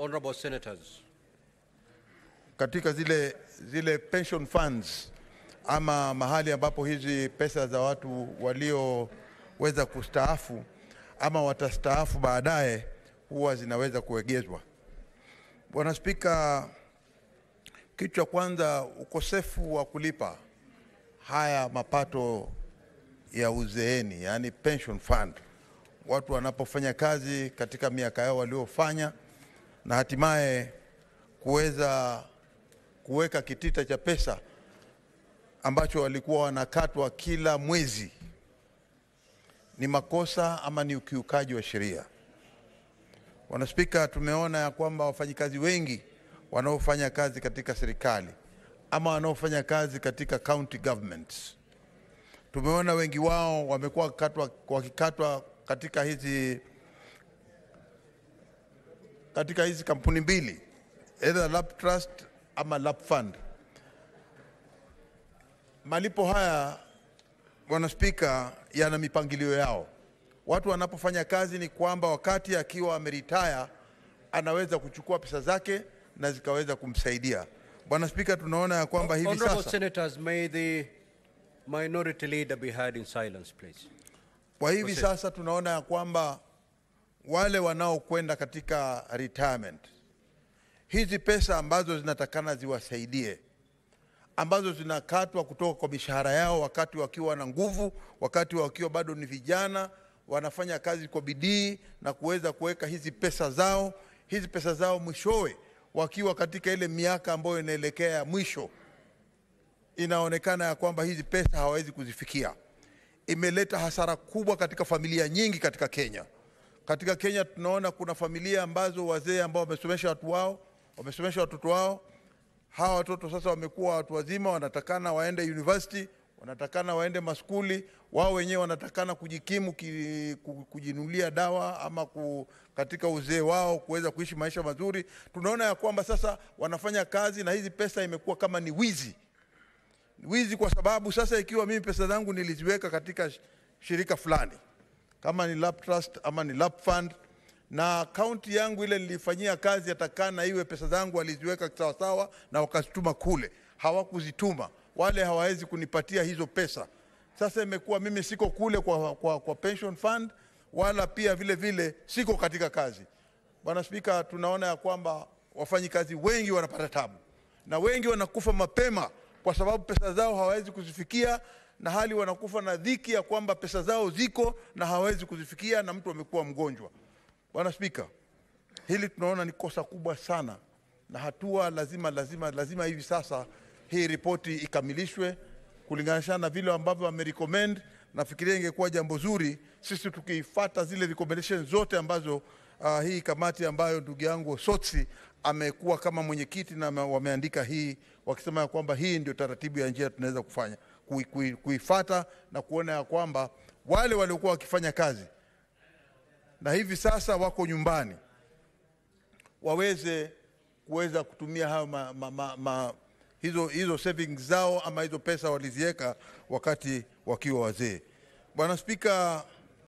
Honorable Senators, katika zile, zile pension funds ama mahali ambapo hizi pesa za watu walioweza kustaafu ama watastaafu baadaye huwa zinaweza kuegezwa. Bwana Spika, kitu cha kwanza, ukosefu wa kulipa haya mapato ya uzeeni, yaani pension fund, watu wanapofanya kazi katika miaka yao waliofanya na hatimaye kuweza kuweka kitita cha pesa ambacho walikuwa wanakatwa kila mwezi, ni makosa ama ni ukiukaji wa sheria. Bwana Spika, tumeona ya kwamba wafanyikazi wengi wanaofanya kazi katika serikali ama wanaofanya kazi katika county governments, tumeona wengi wao wamekuwa wakikatwa, wakikatwa katika hizi katika hizi kampuni mbili either lap trust ama lap fund. Malipo haya Bwana Spika, yana mipangilio yao. Watu wanapofanya kazi ni kwamba wakati akiwa ameritaya anaweza kuchukua pesa zake na zikaweza kumsaidia. Bwana Spika, tunaona ya kwamba hivi Honorable sasa Senators, may the minority leader be heard in silence, please. Kwa hivi Proceed. sasa tunaona ya kwamba wale wanaokwenda katika retirement, hizi pesa ambazo zinatakana ziwasaidie, ambazo zinakatwa kutoka kwa mishahara yao wakati wakiwa na nguvu, wakati wakiwa bado ni vijana, wanafanya kazi kwa bidii na kuweza kuweka hizi pesa zao, hizi pesa zao mwishowe wakiwa katika ile miaka ambayo inaelekea ya mwisho, inaonekana ya kwamba hizi pesa hawawezi kuzifikia imeleta hasara kubwa katika familia nyingi katika Kenya. Katika Kenya tunaona kuna familia ambazo wazee ambao wamesomesha watu wao, wamesomesha watoto wao. Hawa watoto sasa wamekuwa watu wazima, wanatakana waende university, wanatakana waende maskuli, wao wenyewe wanatakana kujikimu ki, ku- kujinunulia dawa ama ku, katika uzee wao kuweza kuishi maisha mazuri. Tunaona ya kwamba sasa wanafanya kazi na hizi pesa imekuwa kama ni wizi wizi kwa sababu sasa ikiwa mimi pesa zangu niliziweka katika sh- shirika fulani kama ni lap trust ama ni lap fund na akaunti yangu ile nilifanyia kazi atakana iwe pesa zangu waliziweka sawasawa na wakazituma kule hawakuzituma wale hawawezi kunipatia hizo pesa sasa imekuwa mimi siko kule kwa, kwa, kwa pension fund wala pia vile vile siko katika kazi bwana spika tunaona ya kwamba wafanyikazi wengi wanapata tabu na wengi wanakufa mapema kwa sababu pesa zao hawawezi kuzifikia na hali wanakufa na dhiki ya kwamba pesa zao ziko na hawawezi kuzifikia na mtu amekuwa mgonjwa. Bwana Spika, hili tunaona ni kosa kubwa sana na hatua lazima lazima lazima hivi sasa hii ripoti ikamilishwe kulinganisha na vile ambavyo wamerecommend. Nafikiria ingekuwa jambo zuri sisi tukifuata zile recommendations zote ambazo uh, hii kamati ambayo ndugu yangu Sotsi amekuwa kama mwenyekiti na ame- wameandika hii wakisema ya kwamba hii ndio taratibu ya njia tunaweza kufanya kui- kui- kuifata na kuona ya kwamba wale waliokuwa wakifanya kazi na hivi sasa wako nyumbani waweze kuweza kutumia hayo ma, ma, ma, ma, hizo, hizo savings zao ama hizo pesa waliziweka wakati wakiwa wazee. Bwana Spika,